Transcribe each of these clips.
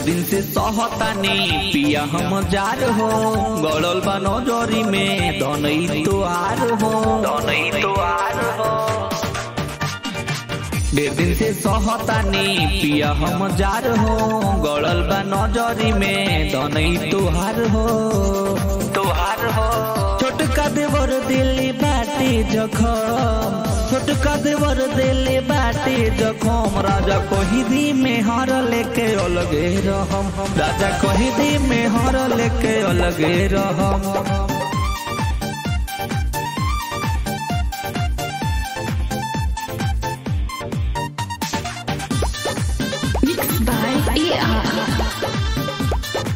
दिन से सहतानी पिया हम जार हो गड़ल बा नजरी में धनई तोहार हो धनई तोहार हो डेढ़ दिन से सहतानी पिया हम जार हो गड़ल बा नजरी में धनई तोहार हो तोहार हो छोटका देवर दिल्ली बाटे जखम छोटका देवर दिल्ली बाटे जखम राजा कही दी में हर लेके अलगे रहम राजा कही दी में हर लेके अलगे रहम Mixed by AR.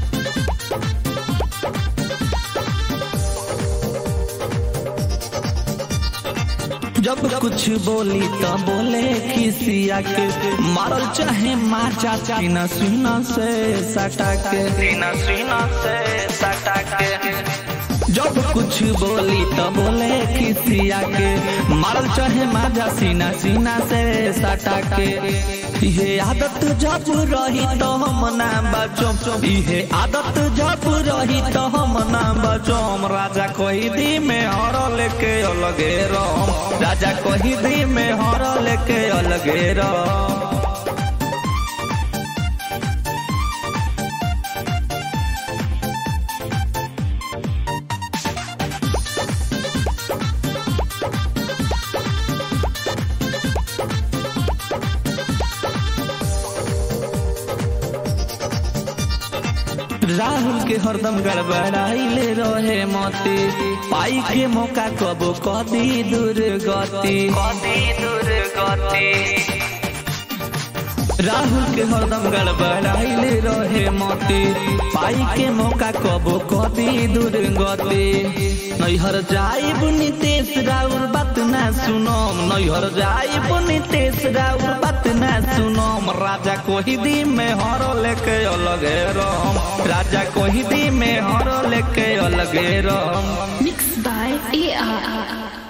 जब कुछ बोली तो बोले खिसिया के मारल चाहे माचा सीना सीना से सटा के सीना सीना से सटा के जब कुछ बोली तो बोले खिसिया के मारल चाहे माजा सीना सीना से सटा के ये आदत जब रही तो हम ना बचम ये आदत जब रही तो हम ना बचम राजा कोई दी में हर लेके अलगे रम राजा कोई दी में हर लेके अलगे रम राहुल के हरदम गड़बड़ाइले रहे मती पाई के मौका कबो कदी दुर्गति कदी दुर्गति राहुल के हरदम गड़बड़ाइले रहे मती पाई के मौका कबो कदी दुर्गति नैहर जाइब नितेश राउर बात ना सुनम नैहर जाइब नितेश राउर बात ना सुनम राजा कोही दी में हर लेके अलगे रम राजा कोही दी में हर लेके अलगे रम Mixed by AR.